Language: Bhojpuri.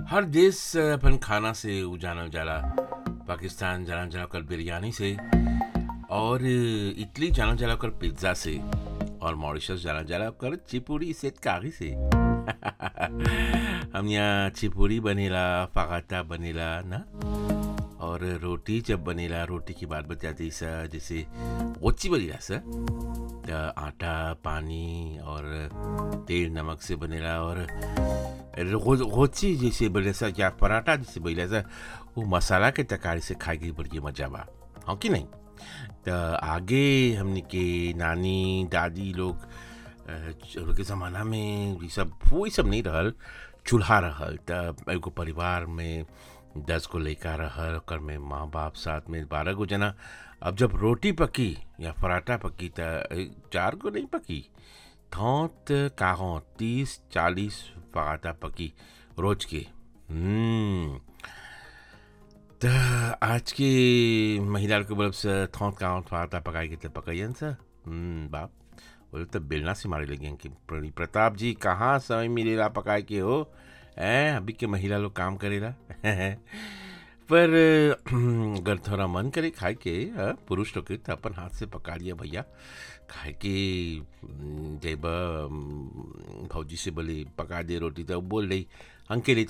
हर देश अपन खाना से उ जानल जाला पाकिस्तान जानल जाला ओकर बिरयानी से और इटली जानल जाला ओकर पिज्ज़ा से और मॉरिशस जानल जाला ओकर चिपुड़ी सेतकारी से हम यहाँ चिपुड़ी बनेला फागाता बनेला ना और रोटी जब बनेला रोटी की बात बताती सर जैसे ओची बनेला सर त आटा पानी और तेल नमक से बनेला और रो- रोची जैसे बने सा या पराठा जैसे बनेला सा वो मसाला के तकारी से खाए के बड़ी मजा बा हाँ कि नहीं त आगे हमने के नानी दादी लोग अ, लोग के ज़माना में ये सब वो ये सब नहीं रहल चूल्हा रहल त एगो परिवार में दस को लड़का रहल ओकर में माँ बाप साथ में बारह गो जना अब जब रोटी पकी या पराठा पकी त ए, चार को नहीं पकी थौत काहों तीस चालीस पराठा पकी रोज के हम्म त आज के महिला के बलब से थौत काहों पराठा पकाई के त पकाइयन सा हम्म बाप बोले तो बेलना से मारे लगे कि प्रणि प्रताप जी कहाँ समय मिलेला पकाए के हो ऐ अभी के महिला लोग काम करेला पर अगर थोड़ा मन करे खाए के हाँ, पुरुष लोग के तो अपन हाथ से पका लिया भैया खाए के जब भौजी से बोले पका दे रोटी तो बोल रही अंके लिए